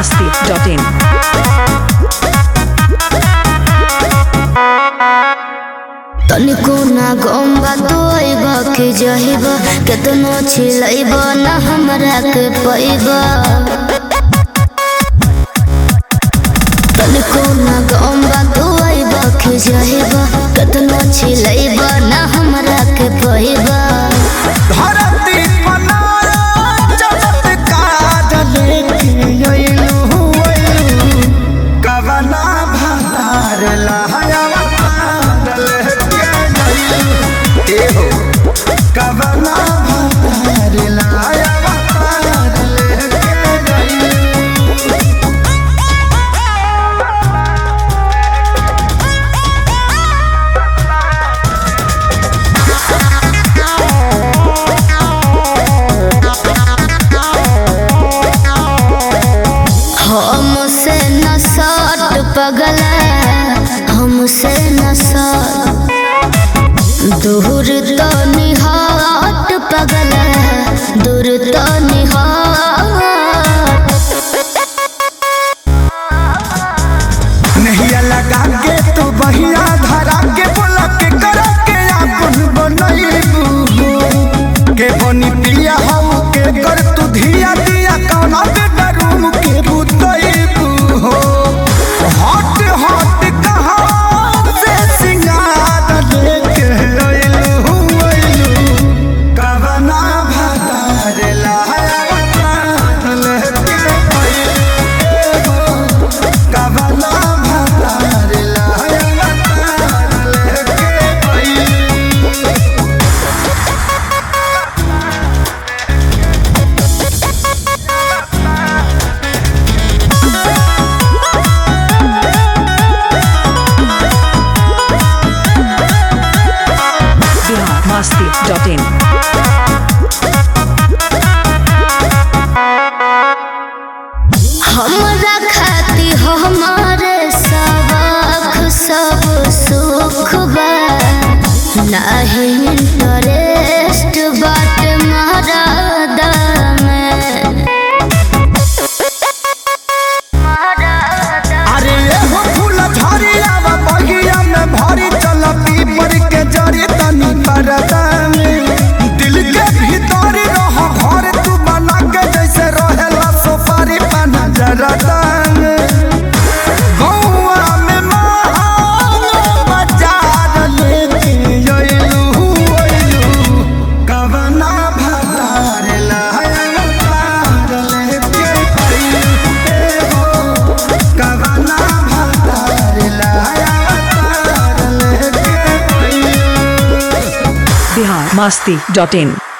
biharmasti.in तनिको ना गम्बा तो अइब के जहिब केतनो छिलैब ना हमरा के पैब तनिको ना गम्बा तो अइब के जहिब केतनो छिलैब ना हमरा के पैब धरती पनारा चमत्कार लेके अइलू अइलू कवना भार लहयावा लेके अइलू ए हो कवना भार लहयावा लेके अइलू हमसे न सट पगला हमसे न सट दूर तो निहाट पगला दूर तो निहाट नहिया लगा के तो बहिया धरा के बोला के करा के आपन बनैबू के बनी पिया हऊ के कर तू धिया दिया कौना के डरूम के बुतैबू हो हट हट कहाँ से सिंगार लेके अइलू अइलू कवना भातार लाया लेके अइलू कवना भातार लाया लेके अइलू biharmasti.in हमरा खाती हमारे सबक सब सुख बा नाही इंटरेस्ट बाट महारादा में अरे एहो फूल झरिया वा बगिया में भरी चल पीपर के जरी तनी परदा में दिल के भीतर रह घर तू बना के जैसे रहेला सोफारी पाना जरदा में गौआ में महान बाजार लेके अइलू अइलू कवना भातार लाया पार लेके अइलू ए हो कवना भातार लाया पार लेके अइलू biharmasti.in